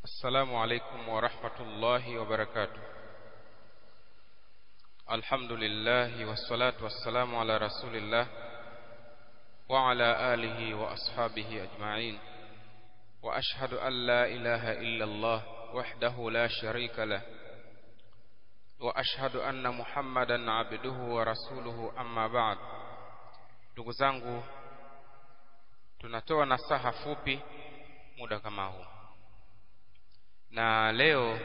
السلام عليكم ورحمة الله وبركاته الحمد لله والصلاة والسلام على رسول الله وعلى آله وأصحابه أجمعين وأشهد أن لا إله إلا الله وحده لا شريك له وأشهد أن محمدا عبده ورسوله أما بعد ndugu zangu tunatoa nasaha fupi muda kama huu na leo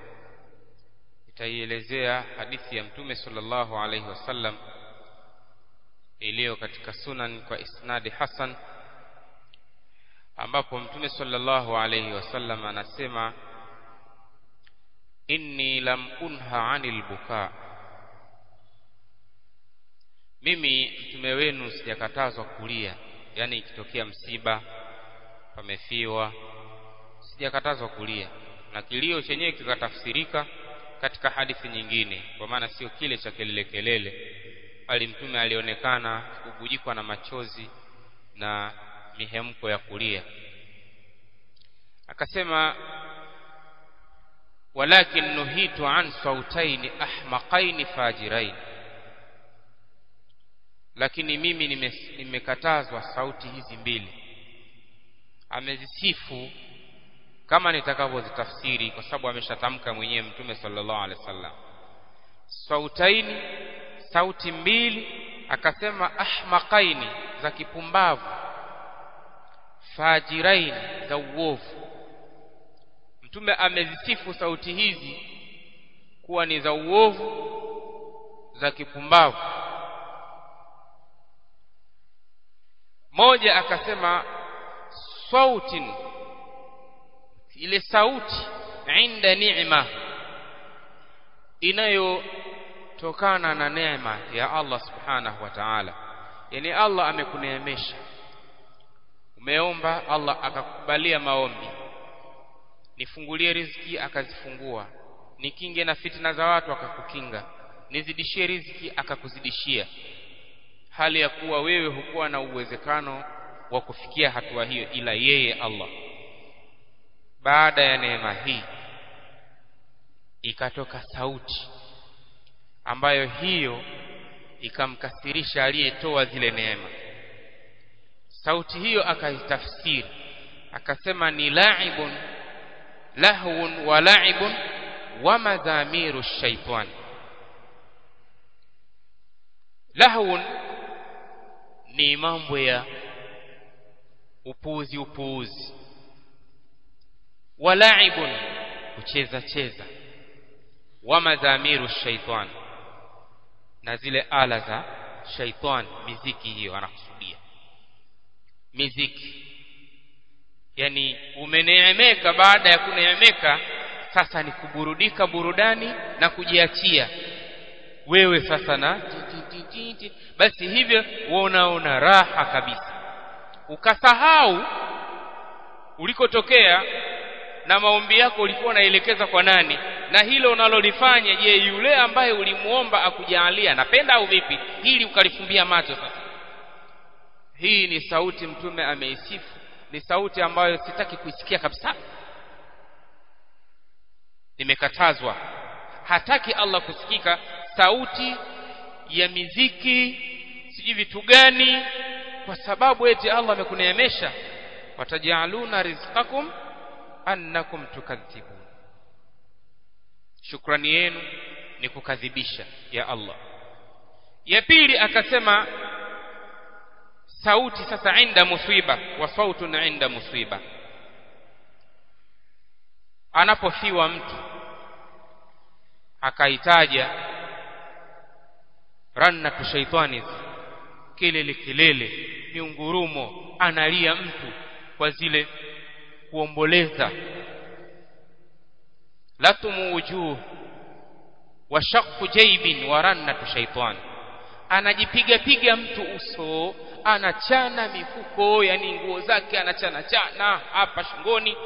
itaielezea hadithi ya mtume sallallahu alaihi wasallam iliyo katika sunan kwa isnadi hasan ambapo mtume sallallahu alaihi wasallam anasema inni lam unha anil buka mimi mtume wenu sijakatazwa kulia yani ikitokea msiba pamefiwa sijakatazwa kulia na kilio chenyewe kikatafsirika katika hadithi nyingine kwa maana sio kile cha kelele kelele bali mtume alionekana kubujikwa na machozi na mihemko ya kulia akasema walakin nuhitu an sautaini ahmaqaini fajirain lakini mimi nimekatazwa sauti hizi mbili amezisifu kama nitakavyozitafsiri kwa sababu ameshatamka mwenyewe mtume sallallahu alaihi wasallam sautaini sauti mbili akasema ahmaqaini za kipumbavu fajiraini za uovu mtume amezisifu sauti hizi kuwa ni za uovu za kipumbavu moja akasema sautin ile sauti inda ni'ma inayotokana na neema ya Allah subhanahu wa ta'ala yani Allah amekuneemesha umeomba Allah akakubalia maombi nifungulie riziki akazifungua nikinge na fitna za watu akakukinga nizidishie riziki akakuzidishia hali ya kuwa wewe hukuwa na uwezekano wa kufikia hatua hiyo ila yeye Allah baada ya neema hii ikatoka sauti ambayo hiyo ikamkasirisha aliyetoa zile neema sauti hiyo akaitafsiri akasema ni laibun lahwun wa laibun wa madhamiru shaitan lahwun ni mambo ya upuuzi upuuzi walaibun kucheza cheza wa madhamiru shaitan na zile ala za shaitan miziki hiyo anakusudia miziki yani umeneemeka baada ya kuneemeka sasa ni kuburudika burudani na kujiachia wewe sasa na basi hivyo unaona raha kabisa ukasahau ulikotokea na maombi yako ulikuwa unaelekeza kwa nani na hilo unalolifanya je yule ambaye ulimuomba akujalia napenda au vipi hili ukalifumbia macho sasa hii ni sauti mtume ameisifu ni sauti ambayo sitaki kuisikia kabisa nimekatazwa hataki Allah kusikika sauti ya miziki sijui vitu gani kwa sababu eti Allah amekuneemesha watajaluna rizqakum annakum tukadhibun shukrani yenu ni kukadhibisha ya Allah ya pili akasema sauti sasa inda musiba wa sautun inda musiba anapofiwa mtu akaitaja rannatu shaitani kelele kelele miungurumo analia mtu kwa zile kuomboleza latumu wujuh wa shaqqu jaybin wa rannatu shaitan anajipiga piga mtu uso anachana mifuko yani nguo zake anachana chana hapa shingoni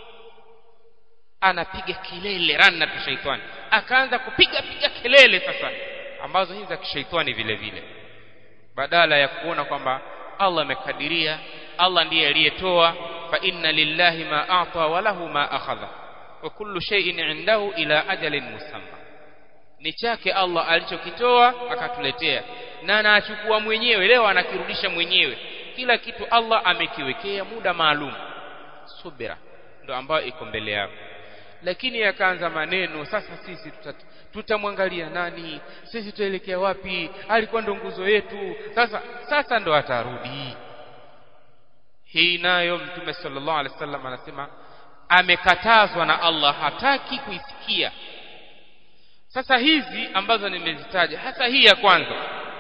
anapiga kelele rannatu shaitan akaanza kupiga piga kelele sasa ambazo hizi za kishaitani vile vile badala ya kuona kwamba Allah amekadiria Allah ndiye aliyetoa fa inna lillahi ma ata wa lahu ma akhadha wa kullu shay'in indahu ila ajalin musamma ni chake Allah alichokitoa akatuletea na anachukua mwenyewe leo anakirudisha mwenyewe kila kitu Allah amekiwekea muda maalum subira ndo ambayo iko mbele yako lakini yakaanza maneno sasa sisi tutamwangalia tuta nani sisi tutaelekea wapi alikuwa ndo nguzo yetu sasa sasa ndo atarudi hii nayo mtume sallallahu alaihi wasallam anasema amekatazwa na Allah hataki kuisikia sasa hizi ambazo nimezitaja hasa hii ya kwanza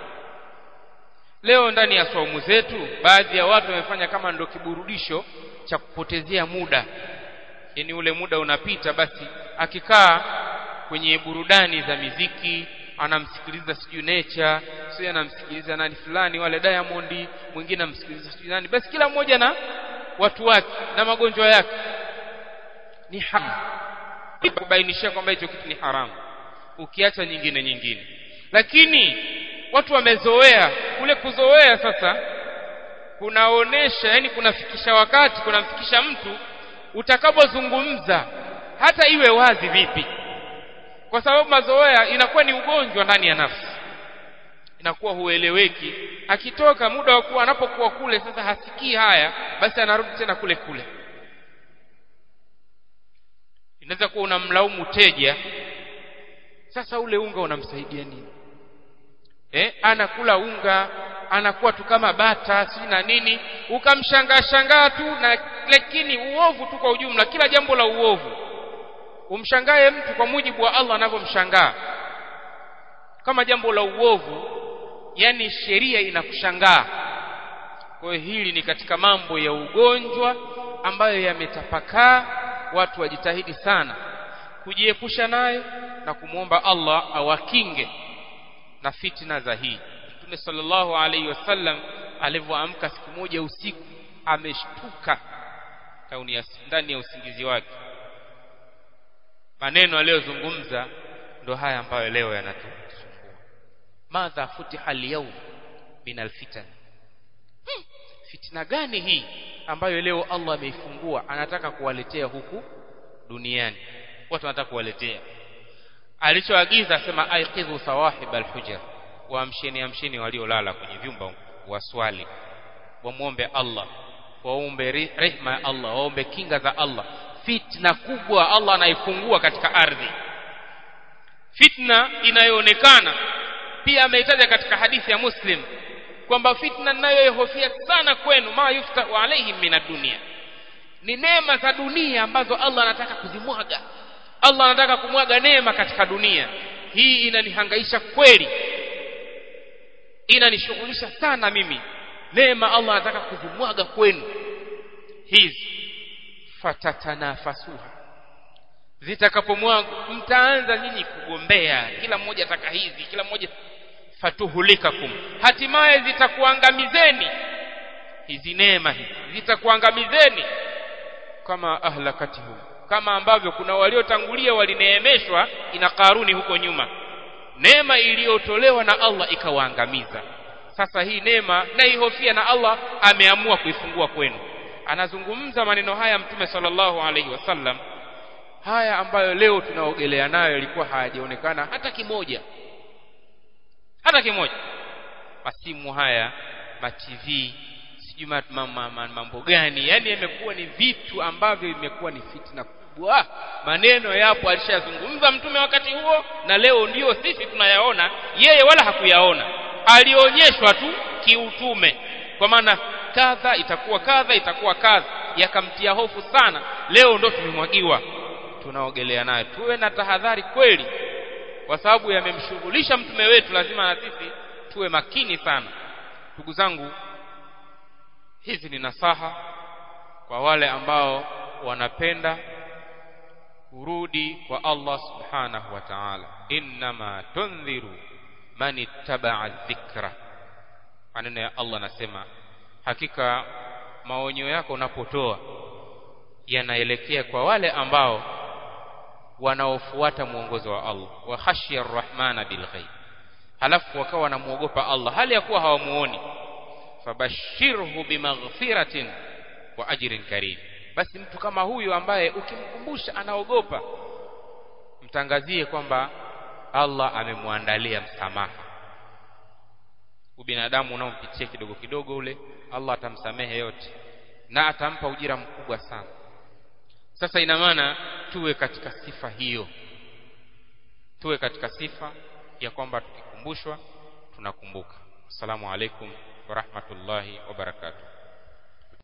leo ndani ya saumu zetu baadhi ya watu wamefanya kama ndo kiburudisho cha kupotezea muda yani ule muda unapita basi akikaa kwenye burudani za miziki anamsikiliza sijui nature sio anamsikiliza nani fulani wale Diamond mwingine anamsikiliza sijui nani basi kila mmoja na watu wake na magonjwa yake ni haramu kubainishia kwamba hicho kitu ni haramu ukiacha nyingine nyingine lakini watu wamezoea kule kuzoea sasa kunaonesha yani kunafikisha wakati kunamfikisha mtu utakapozungumza hata iwe wazi vipi kwa sababu mazoea inakuwa ni ugonjwa ndani ya nafsi inakuwa hueleweki akitoka muda wa kuwa anapokuwa kule sasa hasikii haya basi anarudi tena kule kule inaweza kuwa unamlaumu teja sasa ule unga unamsaidia nini eh anakula unga anakuwa tu kama bata si na nini ukamshangaa shangaa tu na lakini uovu tu kwa ujumla kila jambo la uovu umshangae mtu kwa mujibu wa Allah anavyomshangaa kama jambo la uovu yani sheria inakushangaa kwa hiyo hili ni katika mambo ya ugonjwa ambayo yametapakaa watu wajitahidi sana kujiepusha nayo na kumwomba Allah awakinge na fitna za hii Mtume sallallahu alaihi wasallam alivyoamka siku moja usiku ameshtuka ndani ya usingizi wake maneno aliyozungumza ndo haya ambayo leo yanatusumbua madha futiha al-yawm min al-fitan hmm. fitna gani hii ambayo leo Allah ameifungua anataka kuwaletea huku duniani watu wanataka kuwaletea alichoagiza sema aiqidhu sawahib al-hujr waamsheni amsheni waliolala kwenye vyumba waswali wamwombe Allah waombe rehma ya Allah waombe kinga za Allah fitna kubwa Allah anaifungua katika ardhi fitna inayoonekana pia ameitaja katika hadithi ya Muslim kwamba fitna ninayoihofia sana kwenu ma yuftahu alaihim min dunia ni neema za dunia ambazo Allah anataka kuzimwaga Allah anataka kumwaga neema katika dunia hii inanihangaisha kweli inanishughulisha sana mimi neema Allah anataka kuzimwaga kwenu hizi fatatanafasuha zitakapomwaga mtaanza nyinyi kugombea kila mmoja ataka hizi kila mmoja fatuhulikakum hatimaye zitakuangamizeni hizi neema hizi zitakuangamizeni kama ahlakatihum kama ambavyo kuna waliotangulia walineemeshwa ina karuni huko nyuma neema iliyotolewa na Allah ikawaangamiza sasa hii neema naihofia na Allah ameamua kuifungua kwenu anazungumza maneno haya mtume sallallahu alaihi wasallam haya ambayo leo tunaogelea nayo yalikuwa hayajaonekana hata kimoja hata kimoja masimu haya ma TV sijui mambo gani yani yamekuwa ni vitu ambavyo imekuwa ni fitna kubwa maneno yapo alishazungumza mtume wakati huo na leo ndio sisi tunayaona yeye wala hakuyaona alionyeshwa tu kiutume kwa maana kadha itakuwa kadha itakuwa kadha yakamtia hofu sana leo ndo tumemwagiwa tunaogelea nayo tuwe na tahadhari kweli kwa sababu yamemshughulisha mtume wetu lazima na sisi tuwe makini sana ndugu zangu hizi ni nasaha kwa wale ambao wanapenda kurudi kwa Allah subhanahu wa ta'ala innama tundhiru man ittaba'a dhikra maneno ya Allah nasema hakika maonyo yako unapotoa yanaelekea kwa wale ambao wanaofuata mwongozo wa Allah wa khashya arrahmana bilghaib halafu wakawa wanamuogopa Allah hali ya kuwa hawamuoni fabashirhu bimaghfiratin wa ajrin karim basi mtu kama huyu ambaye ukimkumbusha anaogopa mtangazie kwamba Allah amemwandalia msamaha ubinadamu unaompitia kidogo kidogo ule Allah atamsamehe yote na atampa ujira mkubwa sana sasa ina maana tuwe katika sifa hiyo tuwe katika sifa ya kwamba tukikumbushwa tunakumbuka assalamu alaikum wa rahmatullahi wa barakatuh